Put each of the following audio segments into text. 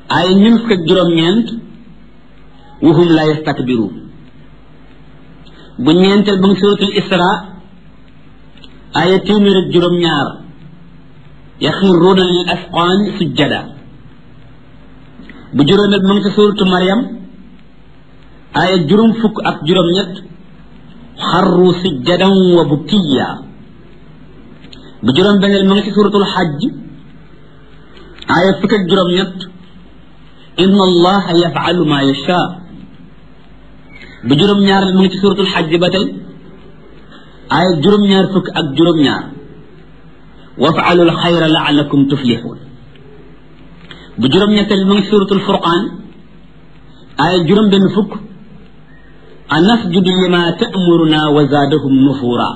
ay ñun fukk ak juróom-ñeent wahum la yastakbiruun bu ñeenteel ba ngi suratul isra aya téeméer ak juróom-ñaar yaxiruuna lil asqaan sujjada bu juróomeel ba ngi ci suratu maryam aya juróom fukk ak juróom-ñett xarru sujjadan wa bukiya bu juróom benneel ma ngi ci suratul xajj aya fukk ak juróom-ñett inna allaha yafalu ma yasha bu juróom-ñaareel ma ngi ci suratul xajj ba tey aya juróom-ñaar fukk ak juróom-ñaar wafaalu alxayra laalakum tuflixuun bu juróom-ñetteel ma ngi ci suratul furqaan aya juróom benn fukk anasjudu lima ta'muruna wa zaadahum nufura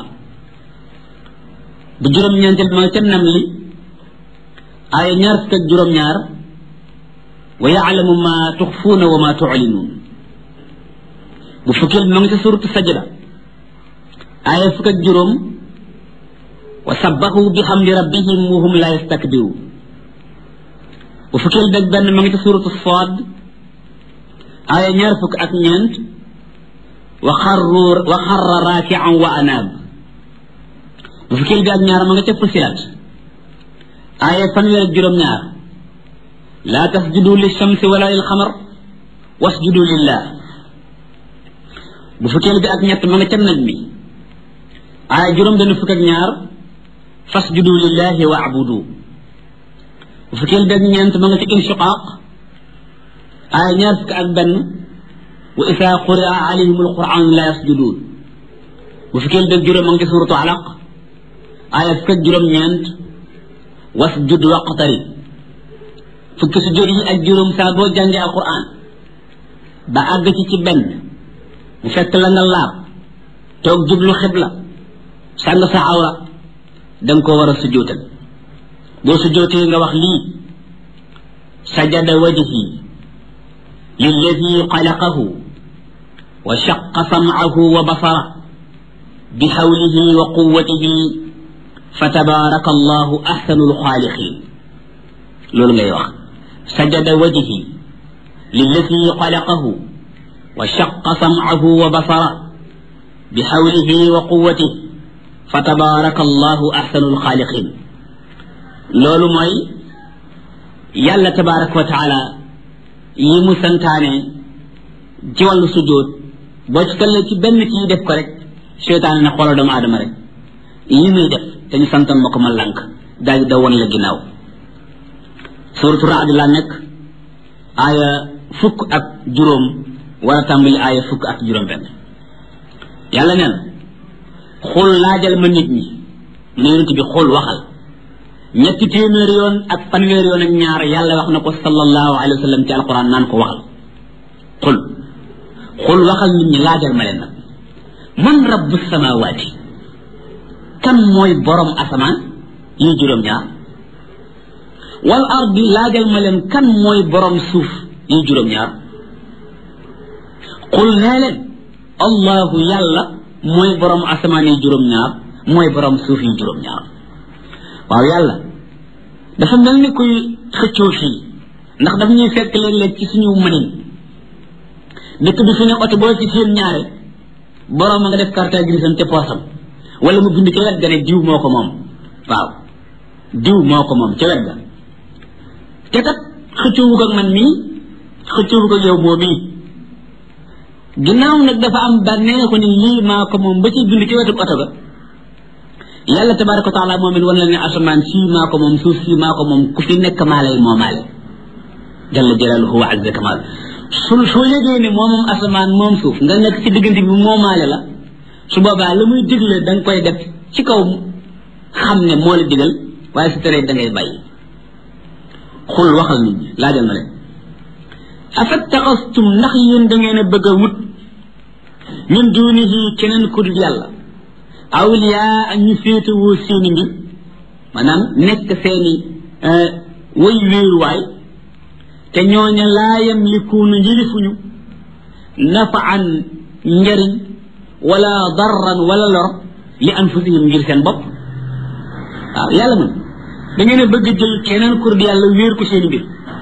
bu juróom-ñeenteel ma ngi ca nam li aya ñaar fukk ak juróom-ñaar wa yaalamu ma tuxfuuna wa ma tuclinuun bu fukkeel bi ma ngi ca suratu sajda aya fukk ak juróom wa sabbahu bi xamdi rabbihim wa hum la yastakbiruun bu fukkeel bi ak benn ma ngi ca suratu saad aya ñaar fukk ak ñeent wa xarru wa xarra raakian wa anaab bu fukkeel bi ak ñaar ma nga ca fusilat aya fanweer ak juróom-ñaar laa tasjudu lishamsi wala lil xamar wasjudu lillah bu fukkeel bi ak ñett ma nga ca naj mi aya juróom benn fukk ak ñaar fasjudu lillahi wa abudu bu fukkeel bi ak ñeent ma nga ca inshiqaaq aya ñaar fukk ak benn wa isa quria alayhim alquran la yasjudun bu fukkeel bi ak juróom ma nga ca suratu alaq aya fukk ak juróom-ñeent wasjud waqtarib fukki sujjóot yi ak juróom saa boo jàngee alquran ba àgg ci ci benn mu fekk la nga laab toog jublu xibla sàng sa awra da nga ko war a sujjóotal boo sujjóotee nga wax lii sajada wajhi lilladi xalaqahu wa shaqa sam'ahu wa basara bi hawlihi wa quwwatihi fa tabaraka allahu ahsanul xaaliqin loolu ngay wax sajada wajhi lilladi xalaqahu wa shaqa sam'ahu wa basara bi hawlihi wa quwwatihi fa tabaraka allahu ahsanul xaaliqin loolu mooy yàlla tabaraka wa taala yi mu santaane ci wàllu sujjóot boo ci tollee ci benn ci def ko rek seytaane ne xoolal doomu aadama rek yi muy def te ñu santoon ma ko ma lànk daal di daw woon la ginnaaw suratu raad laa nekk aaya fukk ak juróom war a tàmbali aaya fukk ak juróom benn yàlla neen xul laajal ma nit ñi mu ne yonent bi xul waxal ñetti téeméer yoon ak fanweer yoon ak ñaar yàlla wax na ko sallallahu alayhi wa sallam ci alquran naan ko waxal xul xul waxal nit ñi laajal ma leen nag man rabbu samawaati kan mooy borom asamaan yi juróom ñaar wal ardi laajal ma leen kan mooy borom suuf yi juróom ñaar xul nee leen allahu yàlla mooy borom asamaan yi juróom ñaar mooy borom suuf yi juróom ñaar waaw yàlla dafa mel ni kuy xëccoo fii ndax daf ñuy fekk léeg-léeg ci suñu mënin dëkk bi fi ne oto boo ci seen ñaare borom a nga def carte grisam te poosam wala mu bind ca wet ga ne diw moo ko moom waaw diw moo ko moom ca wet ga te kat xëccoowu ko ak man mii xëccoowu ko ak yow boo mii ginnaaw nag dafa am bànnee ko ni lii maa ko moom ba ci bind ci wetu oto ga yàlla tabaraka wa taala moom it wan la ne asamaan sii maa ko moom suuf sii maa ko moom ku fi nekk maa lay moomaale jalla jalaaluhu wa azza kamal su soo yëgee ne moom moom asamaan moom suuf nga nekk ci diggante bi moomaale la su boobaa la muy digle da nga koy def ci kaw xam ne moo la digal waaye su teree da ngay bàyyi xul waxal nit ñi laajal ma leen afattaxastum ndax yéen da ngeen a bëgg a wut min duunihi keneen ku dul yàlla awliyaa ak ñu féetewoo seeni mbir maanaam nekk seeni way wéeruwaay te ñooña laa yamlikuuna njërifuñu nafaan njariñ wala darran wala lor li anfusihim ngir seen bopp waaw yàlla man da ngeen a bëgg jël keneen ku dul yàlla wéer ko seeni mbir